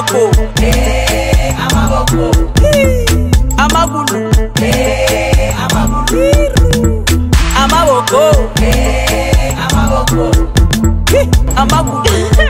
amaboko amagulu amaboko Hi, amagulu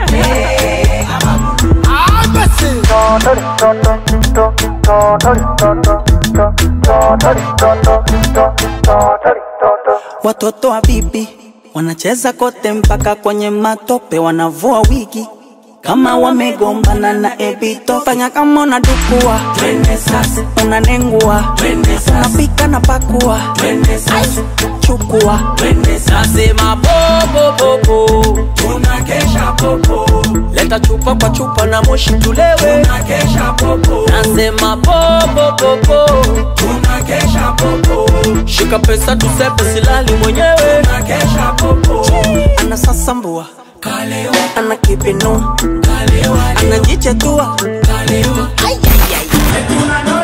Watoto wa bibi wanacheza kote mpaka kwenye matope, wanavua wigi kama wamegombana na ebito. Fanya kama unadukua, unanengua, unapika na pakua, chukua, nasema popo popo, Tunakesha popo, leta chupa kwa chupa na moshi tulewe, tunakesha popo, nasema popo popo, tunakesha popo, shika pesa tusepe, silali mwenyewe, tunakesha popo. anasasambua Kalewa, ana kipinua kalewa, anajichetua kalewa. Ay, ay, ay. Tunano